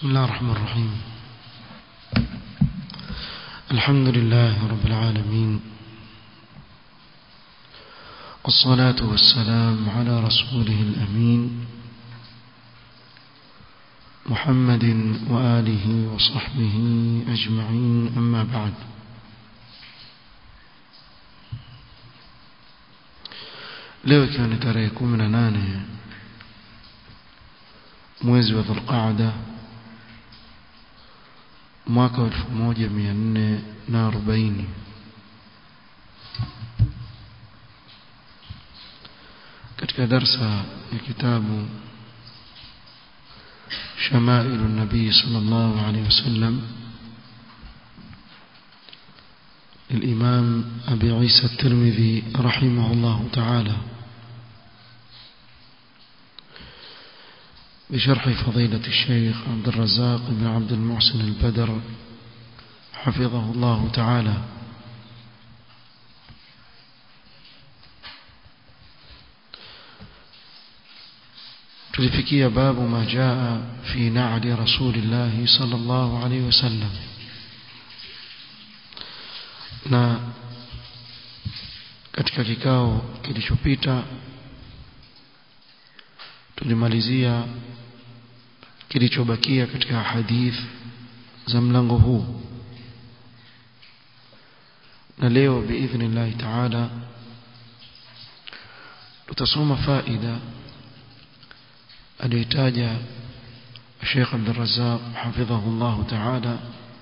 بسم الله الرحمن الرحيم الحمد لله رب العالمين والصلاة والسلام على رسوله الأمين محمد وآله وصحبه أجمعين أما بعد leo ikiwa ni tarehe kumi na nane mwezi wa dhulqaada mwaka wa elfu moja mia nne na arobaini katika darsa ya kitabu شمائل النبي صلى الله عليه وسلم للإمام أبي عيسى الترمذي رحمه الله تعالى بشرح فضيلة الشيخ عبد الرزاق بن عبد المحسن البدر حفظه الله تعالى tulifikia babu ma jaa fi na'li rasulillah sallallahu alayhi wasallam na katika kikao kilichopita tulimalizia kilichobakia katika hadith za mlango huu na leo biidhnillah taala tutasoma faida aliyotaja Sheikh Abdul Razzaq hafidhahu Allah taala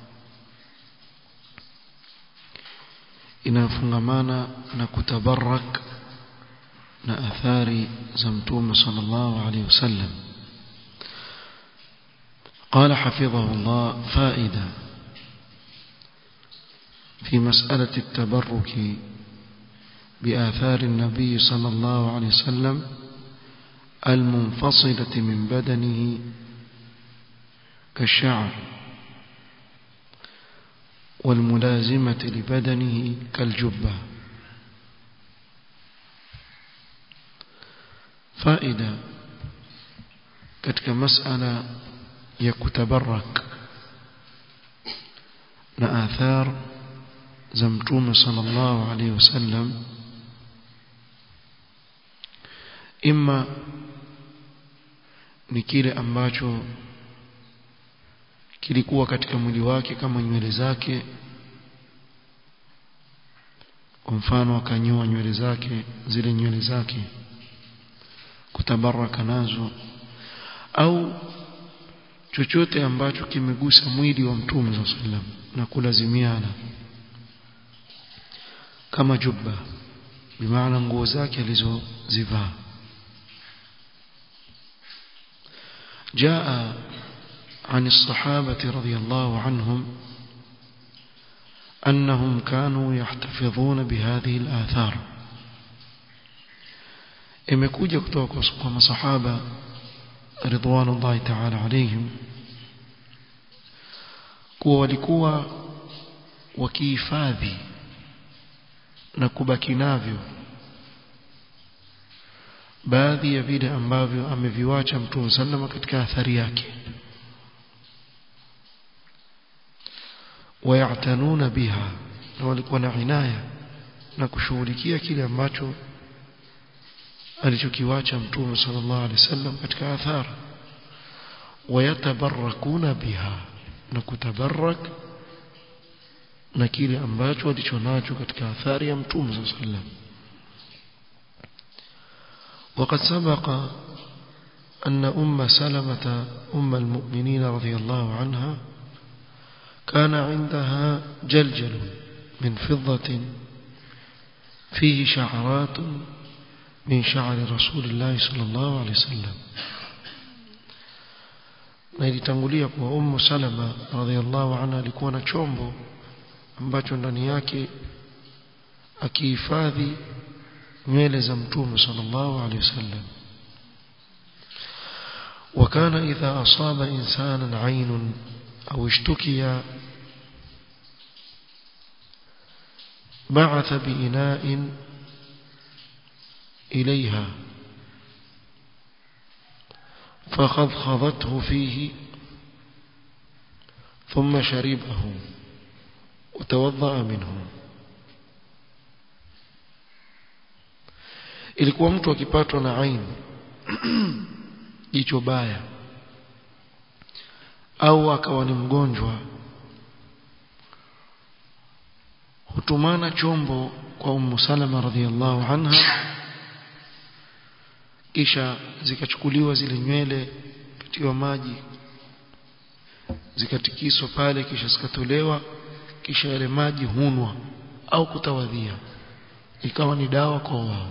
inafungamana na kutabarak na athari za mtume sallallahu alayhi wasallam قال حفظه الله فائدة في مسألة التبرك بآثار النبي صلى الله عليه وسلم المنفصلة من بدنه كالشعر والملازمة لبدنه كالجبة فائدة katika masala ya kutabarak na athar za mtume sallallahu alaihi wasallam imma ni kile ambacho kilikuwa katika mwili wake kama nywele zake kwa mfano akanyoa nywele zake zile nywele zake kutabaraka nazo au chochote ambacho kimegusa mwili wa mtume wa sallam na kulazimiana kama jubba bimaana nguo zake alizozivaa جاء عن الصحابة رضي الله عنهم أنهم كانوا يحتفظون بهذه الآثار imekuja kutoka kwa masahaba ridwanullahi ta'ala alayhim kuwa walikuwa wakihifadhi na kubaki navyo baadhi ya vile ambavyo ameviwacha mtume sallama katika athari yake wayatanuna biha na walikuwa na inaya na kushughulikia kile ambacho alichokiwacha mtume sallallahu alaihi wasallam katika athari wayatabarakuna biha na kutabarak na kile ambacho alichonacho katika athari ya mtume sallallahu alaihi wasallam وقد سبق أن أم سلمة أم المؤمنين رضي الله عنها كان عندها جلجل من فضة فيه شعرات من شعر رسول الله صلى الله عليه وسلم na ilitangulia kwa Ummu Salama radhiallahu anha alikuwa na chombo ambacho ndani yake akihifadhi nywele za mtume sallallahu alaihi wasallam وكان إذا أصاب إنسانا عين أو اشتكي بعث بإناء إليها فخضخضته فيه ثم شربه وتوضأ منه ilikuwa mtu akipatwa na aini jicho baya au akawa ni mgonjwa hutumana chombo kwa Ummu Salama radhiallahu anha kisha zikachukuliwa zile nywele katiwa maji zikatikiswa pale kisha zikatolewa kisha yale maji hunwa au kutawadhia ikawa ni dawa kwa wao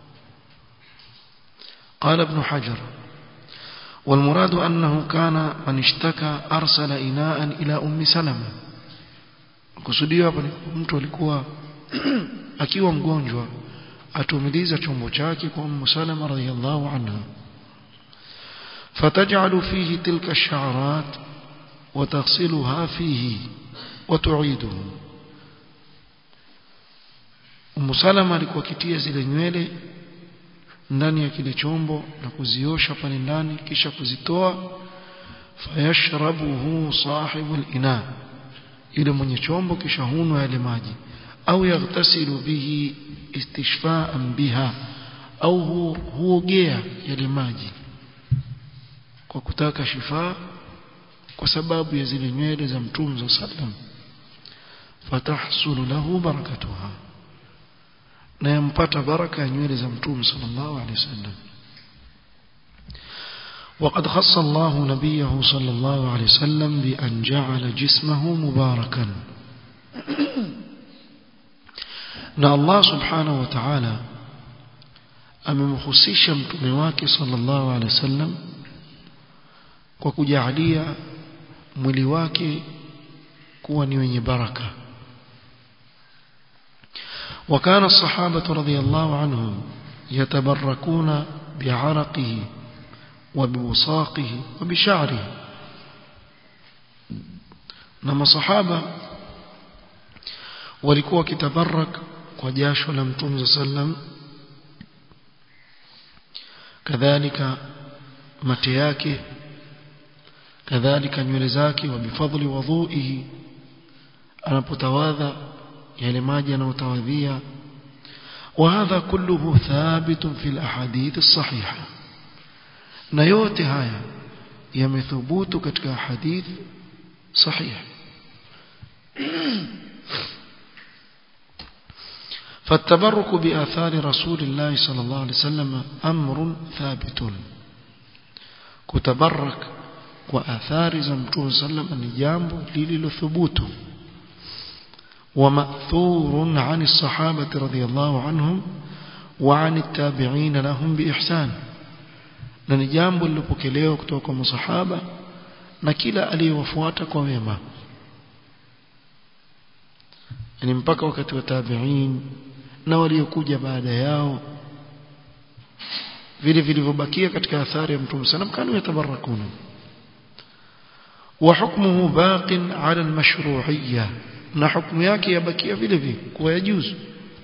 قال ابن حجر والمراد أنه كان من اشتكى أرسل إناء إلى أم سلمة kusudiwa hapa mtu alikuwa akiwa mgonjwa atumiliza chombo chake kwa Ummu Salama radhiyallahu anha fataj'alu fihi tilka ash-sha'rat wa taghsiluha fihi wa tu'iduhu Ummu Salama alikuwa kitia zile nywele ndani ya kile chombo na kuziosha pale ndani kisha kuzitoa fayashrabuhu sahibul ina yule mwenye chombo kisha hunwa yale maji au yaghtasilu bihi istishfaan biha au huogea yale maji kwa kutaka shifa kwa sababu ya zile nywele za mtume sallam fatahsulu lahu barakatuha na yampata baraka ya nywele za mtume sallallahu alaihi wasallam وقد خص الله نبيه صلى الله عليه وسلم بأن جعل جسمه مباركا na Allah subhanahu wa ta'ala amemhusisha mtume wake sallallahu alaihi wasallam kwa kujalia mwili wake kuwa ni wenye baraka وكان الصحابة رضي الله عنهم يتبركون بعرقه وبوساقه وبشعره نما صحابة walikuwa kitabarak kwa jasho la mtume sallam kadhalika mate yake kadhalika nywele zake wa bifadli wudhuihi anapotawadha yale maji anayotawadhia وهذا كله ثابت في الاحاديث الصحيحه na yote haya yamethubutu katika hadith sahih فالتبرك بآثار رسول الله صلى الله عليه وسلم أمر ثابت كتبرك وآثار زمتون صلى الله عليه وسلم نجامب للثبوت ومأثور عن الصحابة رضي الله عنهم وعن التابعين لهم بإحسان na ni jambo lilopokelewa kutoka kwa masahaba na kila aliyewafuata kwa wema yani mpaka wakati wa tabi'in na waliokuja baada yao vile vilivyobakia katika athari ya mtume sana kanu yatabarakuna wa hukmuhu baqin ala almashru'iyya na hukumu yake yabakia vile vile kwa yajuzu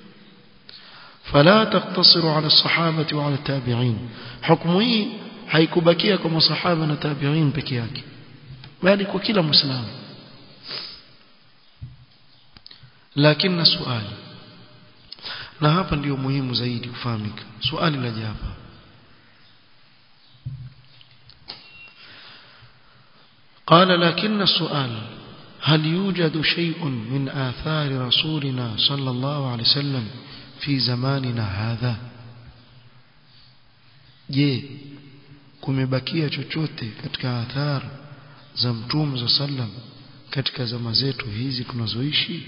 فلا تقتصر على الصحابة وعلى التابعين حكمه haikubakia kwa masahaba na tabi'in peke yake bali kwa kila muislamu lakini swali na hapa ndio muhimu zaidi kufahamika swali la hapa قال لكن السؤال هل يوجد شيء من آثار رسولنا صلى الله عليه وسلم في زماننا هذا je kumebakia chochote katika athar za mtume za sallam katika zama zetu hizi tunazoishi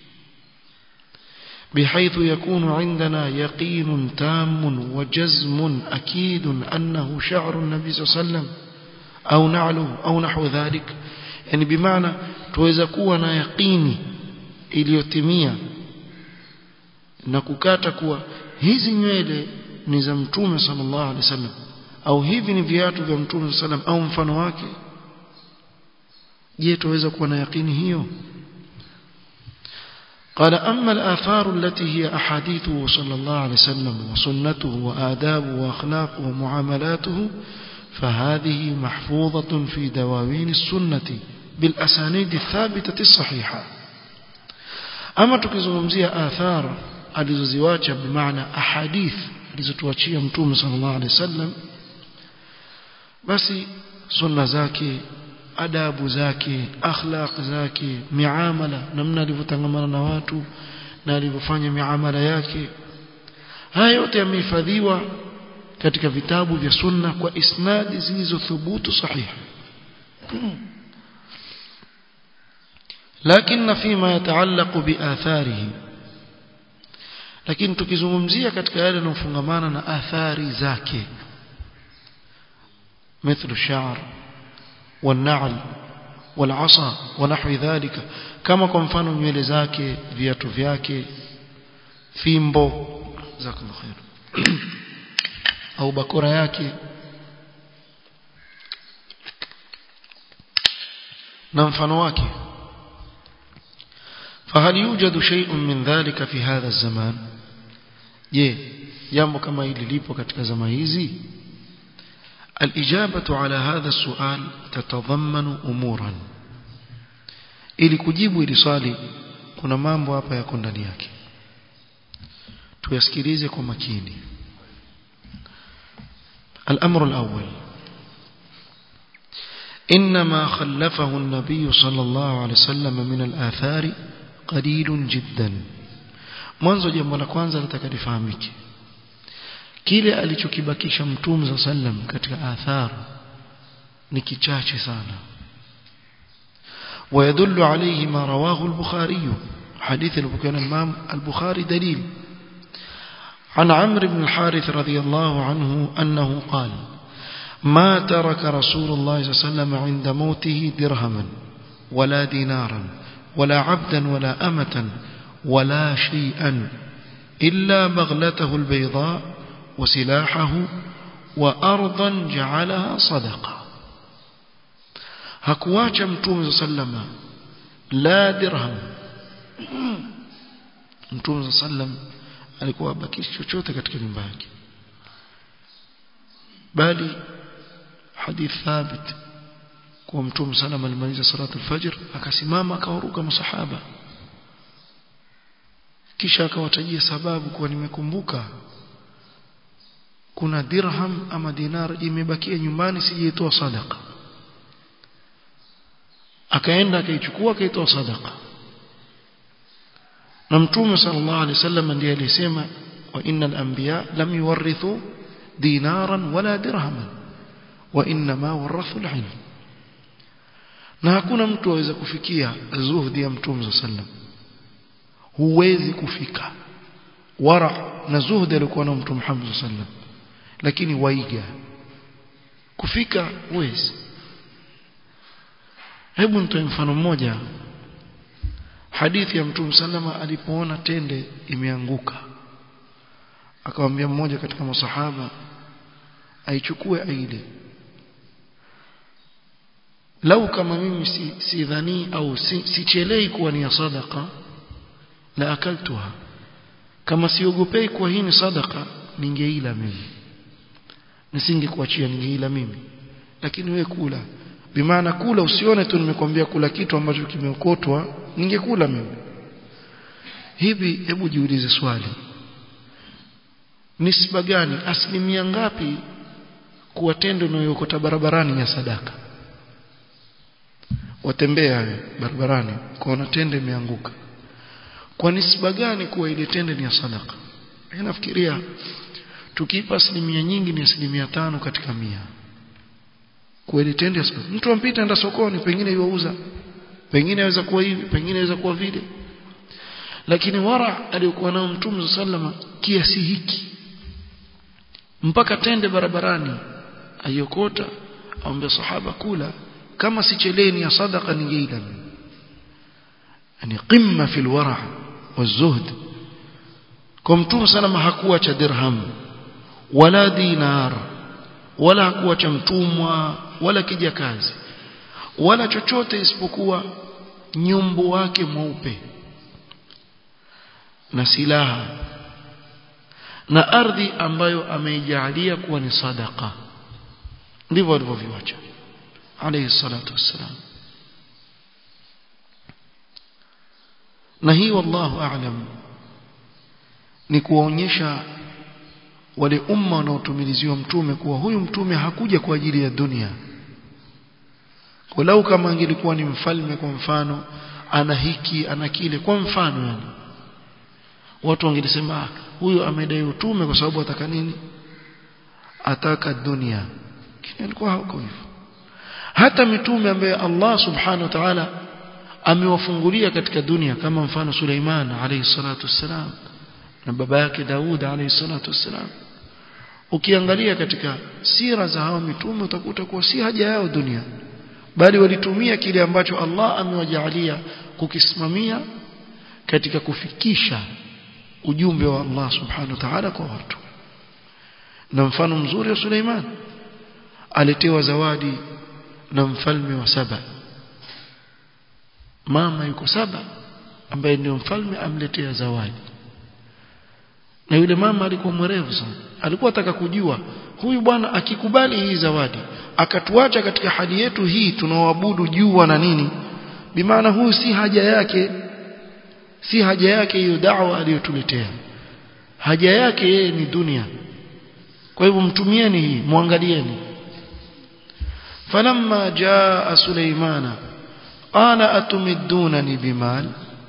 بحيث يكون عندنا يقين تام وجزم أكيد أنه شعر النبي صلى الله عليه وسلم أو نعله أو نحو ذلك يعني بمعنى توeza kuwa na yaqini iliyotimia na kukata kuwa hizi nywele ni za mtume sallallahu alaihi wasallam au hivi ni viatu vya mtume sallam au mfano wake je tuweza kuwa na yaqini hiyo قال أما الآثار التي هي أحاديثه صلى الله عليه وسلم وسنته وآدابه وأخلاقه ومعاملاته فهذه محفوظة في دواوين السنة بالاsanid الثابته الصحيحه ama tukizungumzia athar alizoziwacha bimaana ahadith alizotuachia mtume sallallahu alaihi wasallam basi sunna zake adabu zake akhlaq zake miamala namna alivyotangamana na watu na alivyofanya miamala yake haya yote yamehifadhiwa katika vitabu vya sunna kwa isnadi zilizothubutu sahihi لكن فيما يتعلق بآثاره lakini tukizungumzia katika yale yanayofungamana na athari zake مثل الشعر والنعل والعصا ونحو ذلك kama kwa mfano nywele zake viatu vyake fimbo jazakallahu khair au bakora yake na mfano wake فهل يوجد شيء من ذلك في هذا الزمان je jambo kama hili lipo katika zama hizi الإجابة على هذا السؤال تتضمن أمورا ili kujibu ili swali kuna mambo hapa yako ndani yake tuyasikilize kwa makini الأمر الأول إنما خلفه النبي صلى الله عليه وسلم من الآثار قليل جدا mwanzo jambo la kwanza nataka lifahamike kile alichokibakisha mtume za sallam katika athar ni kichache sana ويدل عليه ما رواه البخاري حديث البكان الإمام البخاري دليل عن عمرو بن الحارث رضي الله عنه أنه قال ما ترك رسول الله صلى الله عليه وسلم عند موته درهما ولا دينارا ولا عبدا ولا أمة ولا شيئا إلا بغلته البيضاء وسلاحه وأرضا جعلها صدقة hakuacha mtume sallama la dirham mtume sallam alikuwa abakishi chochote katika nyumba yake bali hadith thabit kwa mtume sallam alimaliza salatu alfajr akasimama akawaruka masahaba kisha akawatajia sababu kuwa nimekumbuka kuna dirham ama dinar imebakia nyumbani sijaitoa sadaka akaenda akaichukua akaitoa sadaka na mtume sallallahu alaihi wasallam ndiye alisema wa innal anbiya lam yuwarithu dinaran wala dirhaman wa inma warathu alilm na hakuna mtu aweza kufikia zuhdi ya mtume sallam huwezi kufika wara na zuhdi alikuwa na mtume Muhammad sallam lakini waiga kufika huwezi hebu nitoe mfano mmoja hadithi ya mtume sallama alipoona tende imeanguka akamwambia mmoja katika masahaba aichukue aile lau kama mimi si, si dhani au si, sichelei kuwa ni ya sadaka la akaltuha kama siogopei kuwa hii ni sadaka ningeila mimi nisingekuachia ningeila mimi lakini we kula bimaana kula usione tu nimekwambia kula kitu ambacho kimeokotwa ningekula mimi hivi hebu jiulize swali nisba gani asilimia ngapi kuwa tendo unayokota barabarani ya sadaka watembea barabarani kuona tende imeanguka kwa nisba gani kuwa ile tende ni ya sadaka nafikiria tukiipa asilimia nyingi ni asilimia tano katika mia kweli tende mtu ampita enda sokoni pengine yuauza pengine aweza kuwa hivi pengine aweza kuwa vile lakini wara aliyokuwa nao mtume sallama kiasi hiki mpaka tende barabarani ayokota aombe sahaba kula kama sicheleni ya sadaka ningeila yani qimma fil wara والزهد kwa mtume sallama hakuacha dirham wala dinar wala hakuacha mtumwa wala kijakazi wala chochote isipokuwa nyumbu wake mweupe na silaha na ardhi ambayo ameijalia kuwa ni sadaka ndivyo alivyoviacha alayhi salatu wassalam na hii wallahu a'lam ni kuwaonyesha wale umma wanaotumiliziwa mtume kuwa huyu mtume hakuja kwa ajili ya dunia walau kama angelikuwa ni mfalme kwa mfano ana hiki ana kile kwa mfano yani watu wangelisema huyu amedai utume kwa sababu ataka nini ataka dunia kile alikuwa hauko hivyo hata mitume ambaye Allah subhanahu wa ta'ala amewafungulia katika dunia kama mfano Suleiman alayhi salatu wassalam na baba yake Daud alayhi salatu wassalam ukiangalia katika sira za hao mitume utakuta kuwa si haja yao dunia bali walitumia kile ambacho Allah amewajalia kukisimamia katika kufikisha ujumbe wa Allah subhanahu wa ta'ala kwa watu na mfano mzuri wa Suleiman alitewa zawadi na mfalme wa saba mama yuko saba ambaye ndio mfalme amletea zawadi na yule mama alikuwa mwerevu sana alikuwa ataka kujua huyu bwana akikubali hii zawadi akatuacha katika hali yetu hii tunaoabudu jua na nini bimaana huyu si haja yake si haja yake hiyo da'wa aliyotuletea haja yake yeye ni dunia kwa hivyo mtumieni hii muangalieni falamma jaa suleimana qala atumidunani bimal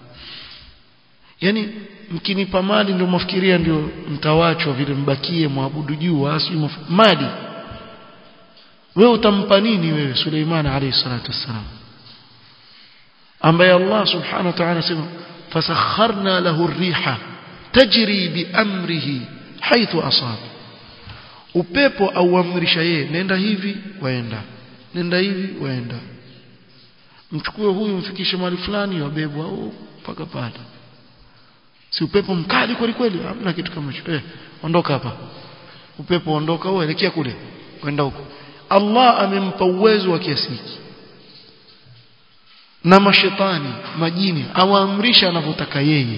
yani mkinipa mali ndio mwafikiria ndio mtawachwa vile mbakie mwabudu juu asi mali wewe utampa nini wewe Suleiman alayhi salatu wassalam ambaye Allah subhanahu wa ta'ala sema fasakharna lahu ar-riha tajri bi amrihi haithu asab upepo auamrisha yeye nenda hivi waenda nenda hivi waenda mchukue huyu mfikishe mahali fulani wabebwa au mpaka pale si upepo mkali kweli kweli hamna kitu kama hicho eh ondoka hapa upepo ondoka wewe elekea kule kwenda huko Allah amempa uwezo wa kiasi hiki na mashetani majini awaamrisha anavyotaka yeye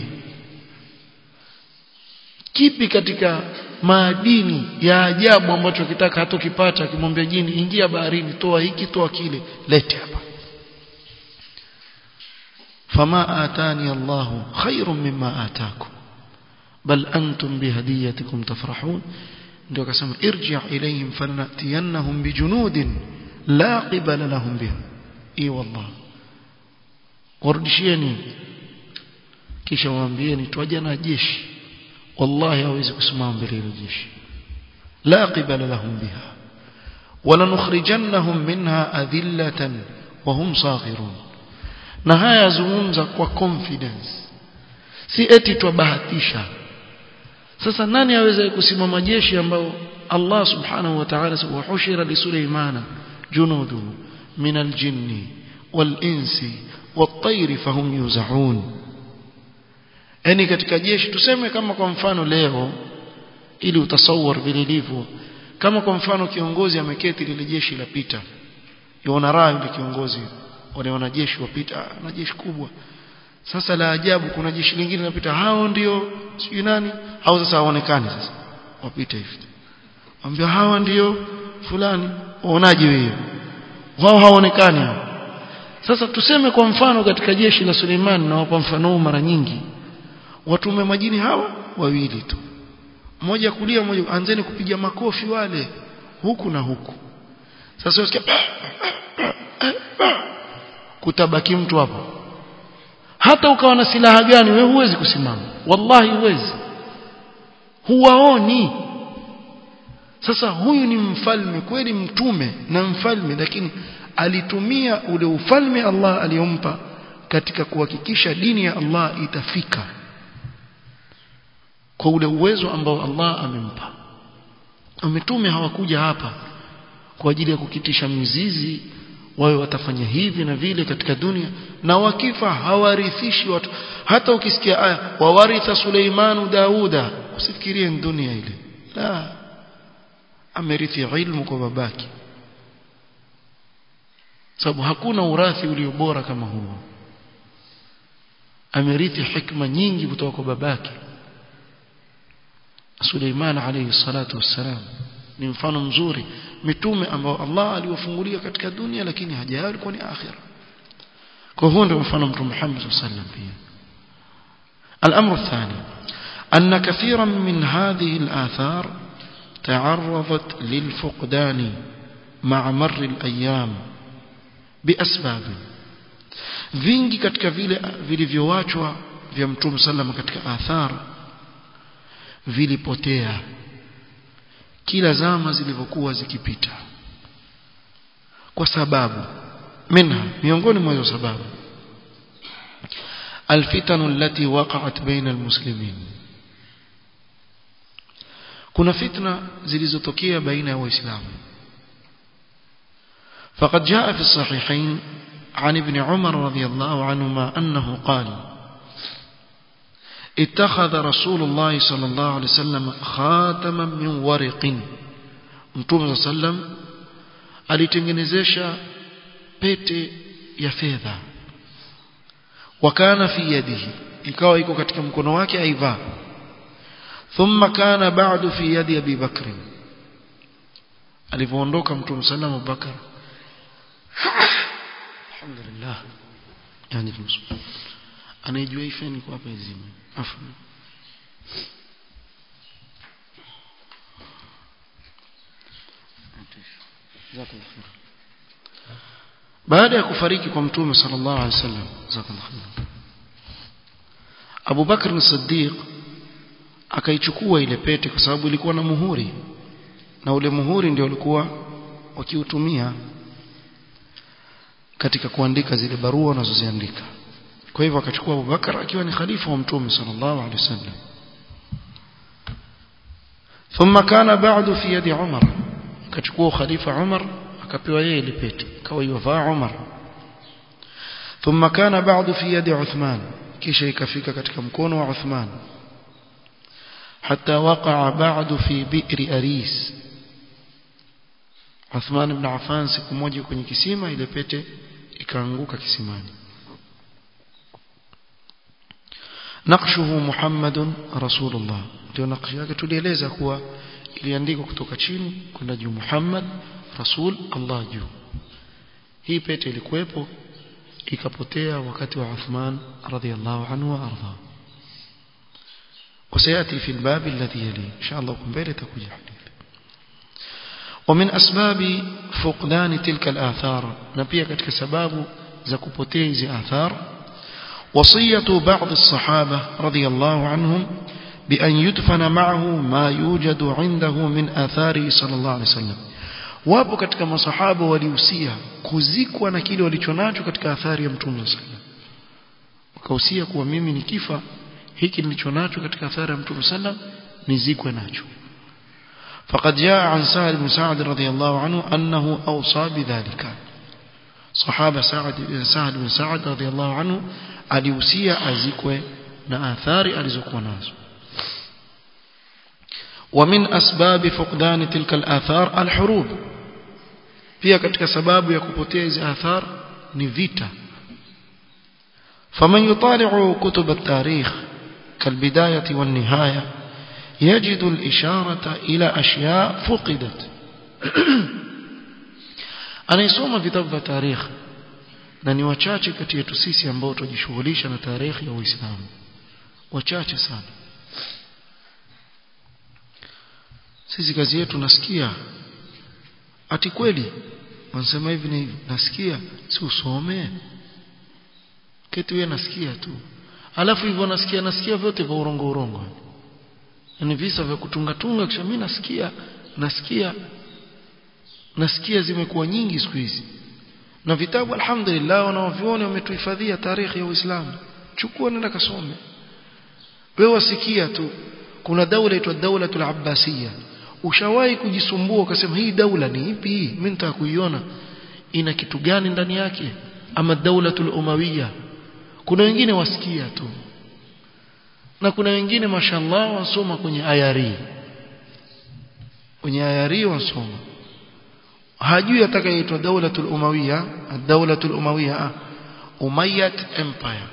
kipi katika maadini ya ajabu ambacho akitaka hatokipata akimwambia jini ingia baharini toa hiki toa kile lete hapa فما آتاني الله خير مما آتاكم بل أنتم بهديتكم تفرحون ndio akasema irji' ilayhim falanatiyannahum bijunudin la qibala lahum biha i wallah warudishieni kisha waambieni twaje na jeshi wallahi hawezi kusimama mbele ya jeshi la qibala lahum biha wala nukhrijannahum minha adhillatan wa hum saghirun na haya yazungumza kwa confidence si eti twabahatisha sasa nani aweza kusimama jeshi ambao Allah subhanahu wa ta'ala wa hushira li Sulaymana junuduhu min al-jinni wal-insi wat-tayr fahum yuzaun yani katika jeshi tuseme kama kwa mfano leo ili utasawar vile ilivyo kama kwa mfano kiongozi ameketi lile jeshi la pita yona raha yule kiongozi wale wanajeshi wapita na jeshi kubwa sasa la ajabu kuna jeshi lingine linapita hao ndio sijui nani hao sasa haonekani sasa wapita hivi ambia hawa ndio fulani uonaje wewe wao haonekani sasa tuseme kwa mfano katika jeshi la Suleiman na wapa mfano mara nyingi watume majini hawa wawili tu mmoja kulia mmoja anzeni kupiga makofi wale huku na huku sasa usikia kutabaki mtu hapo hata ukawa na silaha gani wewe huwezi kusimama wallahi huwezi huwaoni sasa huyu ni mfalme kweli mtume na mfalme lakini alitumia ule ufalme Allah aliyompa katika kuhakikisha dini ya Allah itafika kwa ule uwezo ambao Allah amempa mitume hawakuja hapa kwa ajili ya kukitisha mizizi wawe watafanya hivi na vile katika dunia na wakifa hawarithishi watu hata ukisikia aya wawaritha Suleimanu Dauda usifikirie ni dunia ile la amerithi ilmu kwa babake sababu hakuna urathi ulio bora kama huo amerithi hikma nyingi kutoka kwa babake Suleiman alayhi salatu wassalam ni mfano mzuri mitume ambao Allah aliwafungulia katika dunia lakini haja yao ilikuwa ni akhira kwa huo ndio mfano mtume Muhammad sallallahu alaihi wasallam pia الأمر الثاني أن كثيرا من هذه الآثار تعرضت للفقدان مع مر الأيام بأسباب vingi katika vile vilivyoachwa vya mtume sallama katika athar vilipotea kila zama zilivyokuwa zikipita kwa sababu minha miongoni mwa hizo sababu الفتن التي وقعت بين المسلمين kuna fitna zilizotokea baina ya waislamu فقد جاء في الصحيحين عن ابن عمر رضي الله عنهما أنه قال اتخذ رسول الله صلى الله عليه وسلم خاتما من ورق متوم صلى الله عليه وسلم alitengenezesha pete ya fedha wakana fi yadihi ikawa iko katika mkono wake aivaa thumma kana ba'du fi yadi Abi Bakr alipoondoka mtume sallallahu Abu Bakar alhamdulillah yani anajua ifeni kwa hapa izime afu baada ya kufariki kwa mtume sallallahu alaihi wasallam jazakallahu khair Abu Bakr as-Siddiq akaichukua ile pete kwa sababu ilikuwa na muhuri na ule muhuri ndio ulikuwa wakiutumia katika kuandika zile barua wanazoziandika kwa hivyo akachukua Abubakar akiwa ni khalifa wa mtume sallallahu alaihi wasallam ثم كان بعد في يد عمر akachukua khalifa Umar akapewa yeye ile pete kawa yovaa Umar ثم كان بعد في يد عثمان kisha ikafika katika mkono wa Uthman حتى وقع بعد في بئر أريس Uthman ibn Affan siku moja kwenye kisima ile pete ikaanguka kisimani naqshuhu Muhammadun Rasulullah ndio nakshi yake tulieleza kuwa iliandikwa kutoka chini kwenda juu Muhammad Rasul Allah juu hii pete ilikuwepo ikapotea wakati wa Uthman radhiallahu anhu wa arda وسيأتي في الباب الذي يليه إن شاء الله كمبيرة تكوي حديث ومن أسباب فقدان تلك الآثار نبيه كتك سباب زكوبوتيز آثار وصية بعض الصحابة رضي الله عنهم بأن يدفن معه ما يوجد عنده من آثاره صلى الله عليه وسلم wapo katika masahaba walihusia kuzikwa na kile walichonacho katika athari ya mtume sallam wakahusia kuwa mimi nikifa hiki nilichonacho katika athari ya mtume sallam nizikwe nacho فقد جاء عن سعد بن سعد رضي الله عنه أنه أوصى بذلك صحابة سعد سعد بن سعد رضي الله عنه alihusia azikwe na athari alizokuwa nazo ومن أسباب فقدان تلك الآثار الحروب pia katika sababu ya kupotea hizi athar ni vita فمن يطالع كتب التاريخ كالبداية والنهاية يجد الإشارة إلى أشياء فقدت anayesoma vitabu vya tarikh na ni wachache kati yetu sisi ambao tunajishughulisha na tarikhi ya Uislamu wachache sana sisi kazi yetu nasikia ati kweli wanasema hivi na hivi nasikia si usome keti wewe nasikia tu alafu hivyo nasikia nasikia vyote vya urongo urongo yani visa vya kutunga tunga kisha mimi nasikia nasikia nasikia zimekuwa nyingi siku hizi na vitabu alhamdulillah wanaoviona wametuhifadhia tarehe ya Uislamu chukua nenda kasome wewe wasikia tu kuna daula inaitwa daulatul abbasiyya ushawahi kujisumbua ukasema hii daula ni ipi hii mimi nitaka kuiona ina kitu gani ndani yake ama daulatul umawiyya kuna wengine wasikia tu na kuna wengine mashallah wasoma kwenye ayari kwenye ayari wasoma hajui atakayeitwa daulatul umawiyya ad-daulatul umawiyya umayyad empire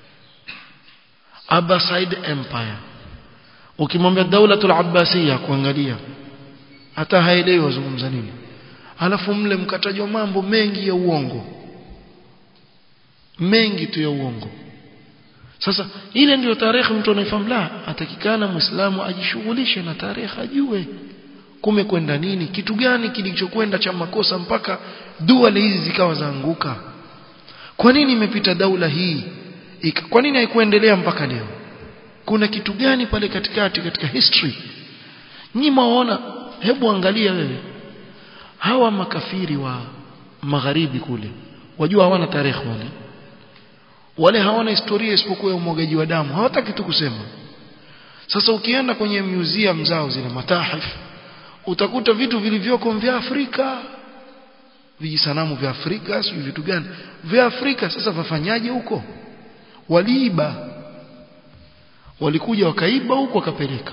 abbasid empire ukimwambia daulatul abbasiyya kuangalia hata haelewi wazungumza nini alafu mle mkatajwa mambo mengi ya uongo mengi tu ya uongo sasa ile ndiyo tarehe mtu anaifahamu la atakikana muislamu ajishughulishe na tarehe ajue kumekwenda nini kitu gani kilichokwenda cha makosa mpaka dua hizi zikawa zaanguka kwa nini imepita daula hii Ika, kwa nini haikuendelea mpaka leo kuna kitu gani pale katikati katika history nyinyi mwaona hebu angalia wewe hawa makafiri wa magharibi kule wajua hawana tarehe wale wale hawana historia isipokuwa ya umwagaji wa damu hawataki tu kusema sasa ukienda kwenye museum zao zile matahif utakuta vitu vilivyoko vya Afrika vijisanamu vya Afrika sio vitu gani vya Afrika sasa vafanyaje huko waliiba walikuja wakaiba huko wakapeleka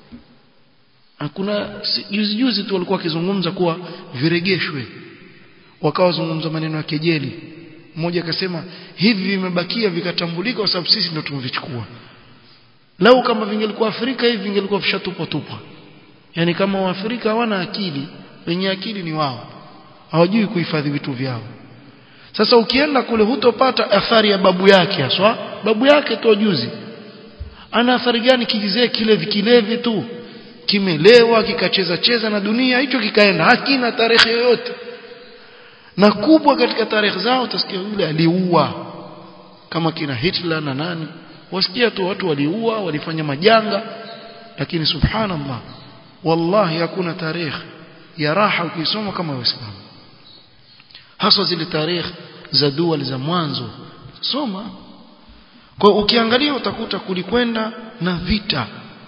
kuna juzi juzi tu walikuwa wakizungumza kuwa viregeshwe wakawa zungumza maneno ya kejeli mmoja akasema hivi vimebakia vikatambulika kwa sababu sisi ndio tumevichukua lau kama vingelikuwa Afrika hivi vingelikuwa vishatupwa tupwa yani kama waafrika hawana akili wenye akili ni wao hawajui kuhifadhi vitu vyao sasa ukienda kule hutopata athari ya babu yake haswa babu yake tu juzi ana athari gani kijizee kile vikilevi tu kimelewa kikacheza cheza na dunia hicho kikaenda hakina tarehe yoyote na kubwa katika tarehe zao utasikia yule aliua kama kina Hitler na nani wasikia tu watu waliua walifanya majanga lakini subhanallah wallahi hakuna tarehe ya raha ukisoma kama waislamu hasa zile tarehe za dua za mwanzo soma kwa ukiangalia utakuta kulikwenda na vita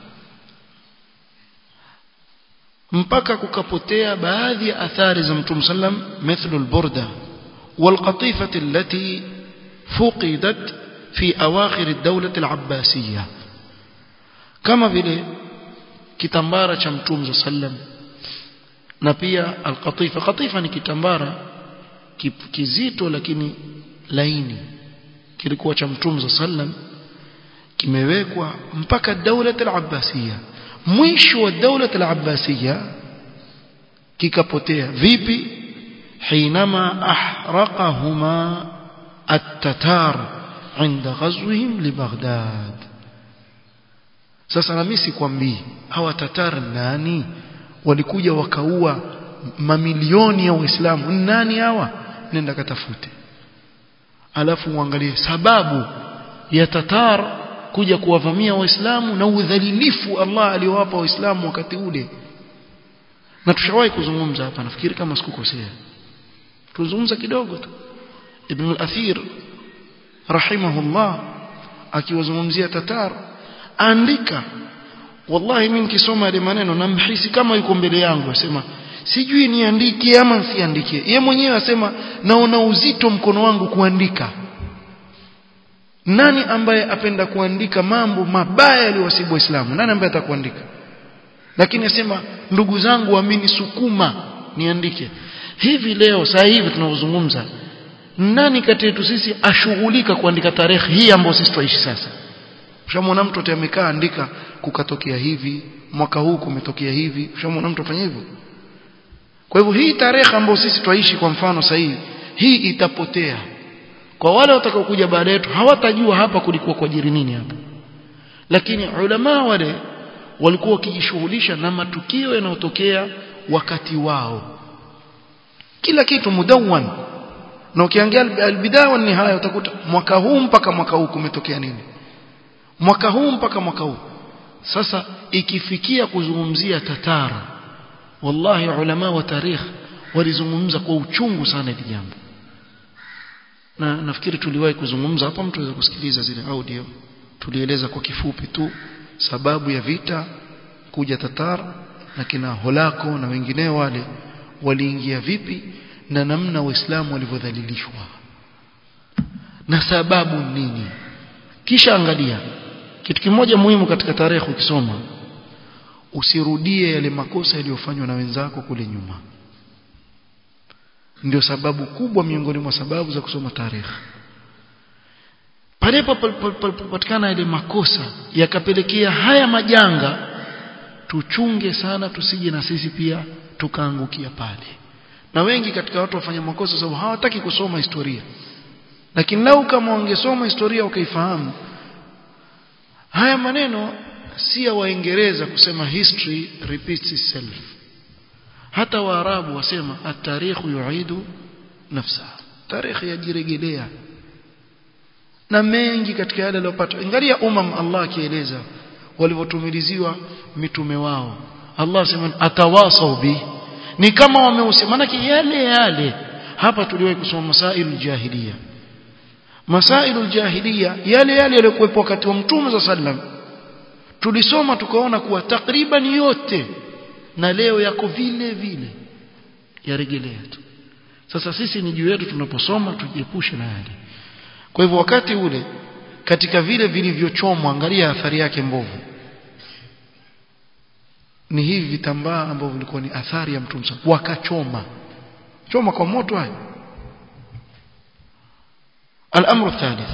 mpaka kukapotea baadhi ya athari za Mtume sallam mithlu al-burda wal-qatifah allati fuqidat fi awakhir ad-dawlah al-abbasiyya kama vile kitambara cha Mtume sallam na pia al-qatifa qatifa ni kitambara kizito lakini laini kilikuwa cha Mtume sallam kimewekwa mpaka dawla al-abbasiyya mwisho wa dawla al-abbasiyya kikapotea vipi حينما أحرقهما التتار عند غزوهم لبغداد sasa na mimi sikwambii hawa tatar nani walikuja wakaua mamilioni ya waislamu nani hawa nenda katafute alafu uangalie sababu ya tatar kuja kuwavamia waislamu na udhalilifu Allah aliowapa waislamu wakati ule na tushawahi kuzungumza hapa nafikiri kama sikukosea tuzungumza kidogo tu ibn al-athir rahimahullah akiwazungumzia tatar andika wallahi mimi nikisoma yale maneno namhisi kama yuko mbele yangu asema sijui niandike ama nsiandike yeye mwenyewe asema naona uzito mkono wangu kuandika nani ambaye apenda kuandika mambo mabaya yaliyowasibu waislamu nani ambaye atakuandika lakini asema ndugu zangu amini sukuma niandike hivi leo saa hivi tunavyozungumza nani kati yetu sisi ashughulika kuandika tarehe hii ambayo sisi tuishi sasa ushamwona mtu amekaa andika kukatokea hivi mwaka huu kumetokea hivi ushamwona mtu afanya hivyo kwa hivyo hii tarehe ambayo sisi twaishi kwa mfano sahihi hii itapotea kwa wale watakaokuja baada yetu hawatajua hapa kulikuwa kwa jiri nini hapa lakini ulama wale walikuwa wakijishughulisha na matukio yanayotokea wakati wao kila kitu mudawan na ukiangalia albidaya wa nihaya utakuta mwaka huu mpaka mwaka huu kumetokea nini mwaka huu mpaka mwaka huu sasa ikifikia kuzungumzia tatara wallahi ulama wa tarikh walizungumza kwa uchungu sana hili jambo na nafikiri tuliwahi kuzungumza hapa mtu aweza kusikiliza zile audio tulieleza kwa kifupi tu sababu ya vita kuja tatar na kina holako na wengineo wale waliingia vipi na namna waislamu walivyodhalilishwa na sababu nini kisha angalia kitu kimoja muhimu katika tarehe ukisoma usirudie yale makosa yaliyofanywa na wenzako kule nyuma ndio sababu kubwa miongoni mwa sababu za kusoma tarehe pale palipopatikana yale makosa yakapelekea haya majanga tuchunge sana tusije na sisi pia tukaangukia pale na wengi katika watu wafanya makosa sababu hawataki kusoma historia lakini lau kama wangesoma historia wakaifahamu haya maneno si ya waingereza kusema history repeats itself hata waarabu wasema at-tarikh yu'idu nafsa tarikhi yajirejelea na mengi katika yale aliyopata ingalia umam Allah akieleza walivyotumiliziwa mitume wao Allah sema atawasau bi ni kama wamehusia maana yale yale hapa tuliwahi kusoma masailul jahiliya masailul jahiliya yale yale yaliokuwepo wakati wa mtume za sallam tulisoma tukaona kuwa takriban yote na leo yako vile vile yarejelea tu sasa sisi ni juu yetu tunaposoma tujiepushe na yale kwa hivyo wakati ule katika vile vilivyochomwa angalia athari yake mbovu ni hivi vitambaa ambavyo vilikuwa ni athari ya mtume wakachoma choma kwa moto haya الأمر الثالث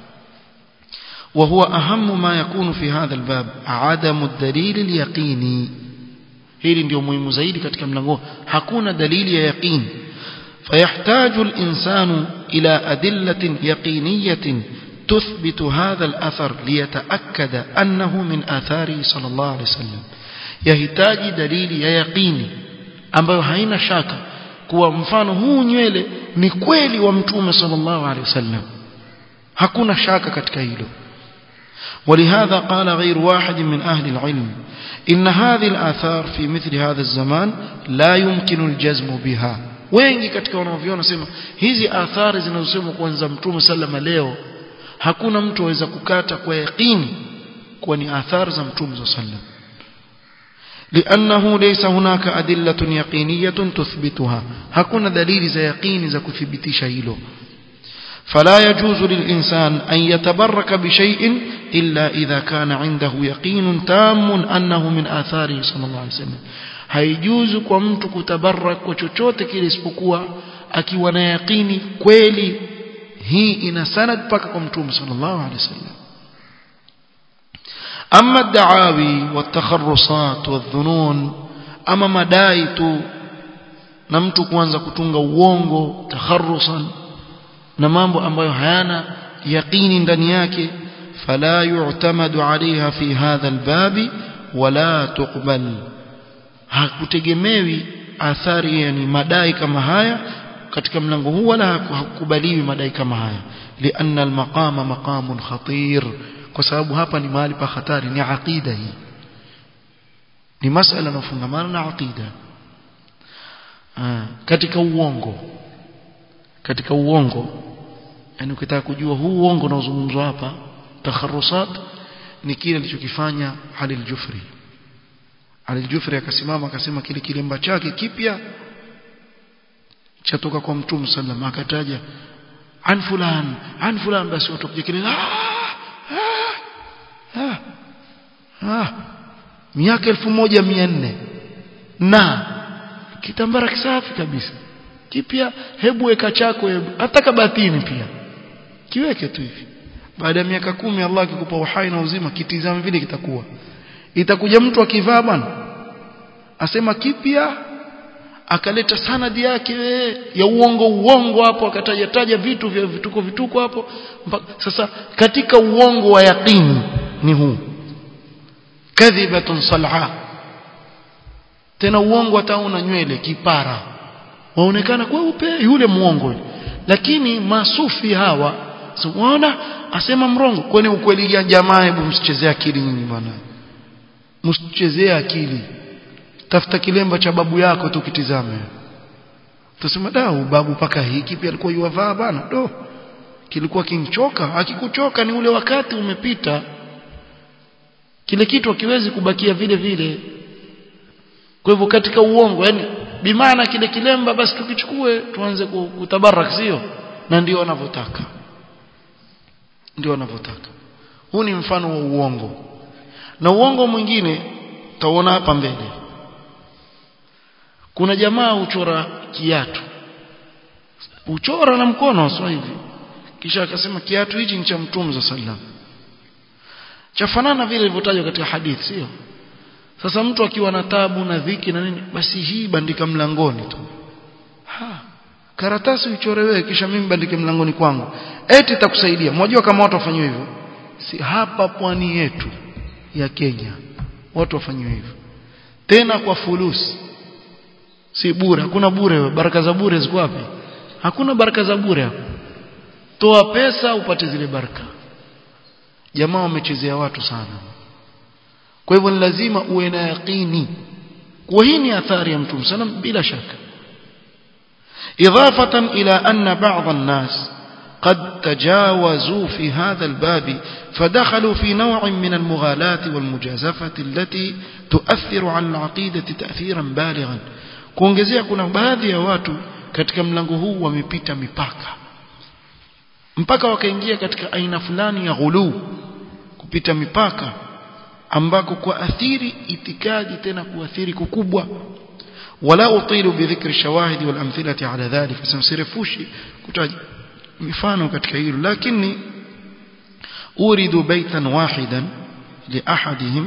وهو أهم ما يكون في هذا الباب عدم الدليل اليقيني hili ndio muhimu zaidi katika mlango hakuna dalili ya yaqin فيحتاج الإنسان إلى أدلة يقينية تثبت هذا الأثر ليتأكد أنه من آثاره صلى الله عليه وسلم يحتاج دليل يقيني ambayo haina shaka kuwa mfano huu nywele ni kweli wa mtume sallallahu alaihi wasallam hakuna shaka katika hilo ولهذا قال غير واحد من أهل العلم إن هذه الآثار في مثل هذا الزمان لا يمكن الجزم بها wengi katika wanaoviona sema hizi athari zinazosemwa kuanza mtume sallama leo hakuna mtu aweza kukata kwa yaqini kuwa ni athari za mtume sallam لأنه ليس هناك أدلة يقينية تثبتها hakuna dalili za yaqini za kuthibitisha hilo فلا يجوز للإنسان أن يتبرك بشيء إلا إذا كان عنده يقين تام أنه من آثاره صلى الله عليه وسلم haijuzu kwa mtu kutabarak kwa chochote kile isipokuwa akiwa na yaqini kweli hii ina sanad mpaka kwa mtume sallallahu alaihi wasallam ama daawi watakharusat wadhunun ama madai tu na mtu kuanza kutunga uongo takharusan na mambo ambayo hayana yaqini ndani yake fala yu'tamadu alaiha fi hadha albabi wala tuqbal hakutegemewi athari yani madai kama haya katika mlango huu wala hakukubaliwi madai kama haya lianna almaqama maqamun khatir kwa sababu hapa ni mahali pa hatari ni aqida hii ni masala yanayofungamana na aqida katika uongo katika uongo yani ukitaka kujua huu uongo unaozungumzwa hapa takharusat ni kile alichokifanya Ali al-Jufri Ali al-Jufri akasimama akasema kile kilemba chake kipya chatoka kwa Mtume sallam akataja an fulan an fulan basi watoke kile ah, ah, ah, miaka 1400 na kitambara kisafi kabisa kipya hebu weka chako hebu hata kabatini pia kiweke tu hivi baada ya miaka kumi Allah akikupa uhai na uzima kitizame vile kitakuwa itakuja mtu akivaa bwana asema kipya akaleta sanadi yake ya uongo uongo hapo akataja taja vitu vya vituko vituko hapo sasa katika uongo wa yaqini ni huu kadhibatun sal'a tena uongo hatauna nywele kipara waonekana kweupe yule muongo lakini masufi hawa unaona asema mrongo kwani ukweli ya jamaa hebu msichezee akili nyinyi bwana msichezee akili tafuta kilemba cha babu yako tu kitizame tusema da babu paka hiki pia alikuwa yuwavaa bana do kilikuwa kimchoka akikuchoka ni ule wakati umepita kile kitu hakiwezi kubakia vile vile kwa hivyo katika uongo yani bimaana kile kilemba basi tukichukue tuanze kutabarak sio na ndio wanavyotaka ndio wanavyotaka huu ni mfano wa uongo na uongo mwingine taona hapa mbele kuna jamaa uchora kiatu uchora na mkono sio hivi kisha akasema kiatu hichi ni cha mtume za sallam chafanana vile ilivyotajwa katika hadithi sio sasa mtu akiwa na tabu na dhiki na nini basi hii bandika mlangoni tu ha karatasi uchore wewe kisha mimi bandike mlangoni kwangu eti itakusaidia mnajua kama watu wafanywe hivyo si hapa pwani yetu ya Kenya watu wafanywe hivyo tena kwa fulusi si bure hakuna bure baraka za bure ziko wapi hakuna baraka za bure hapo toa pesa upate zile baraka jamaa wamechezea watu sana kwa hivyo ni lazima uwe na yaqini kwa hii ni athari ya mtume sana bila shaka إضافة إلى أن بعض الناس قد تجاوزوا في هذا الباب فدخلوا في نوع من المغالاة والمجازفة التي تؤثر على العقيدة تأثيرا بالغا kuongezea kuna baadhi ya watu katika mlango huu wamepita mipaka mpaka wakaingia katika aina fulani ya ghuluu kupita mipaka ambako kuathiri itikadi tena kuathiri kukubwa wala utilu bidhikri shawahidi wal amthilati ala dhalik simsirefushi kutaja mifano katika hilo lakini uridu baitan wahidan li ahadihim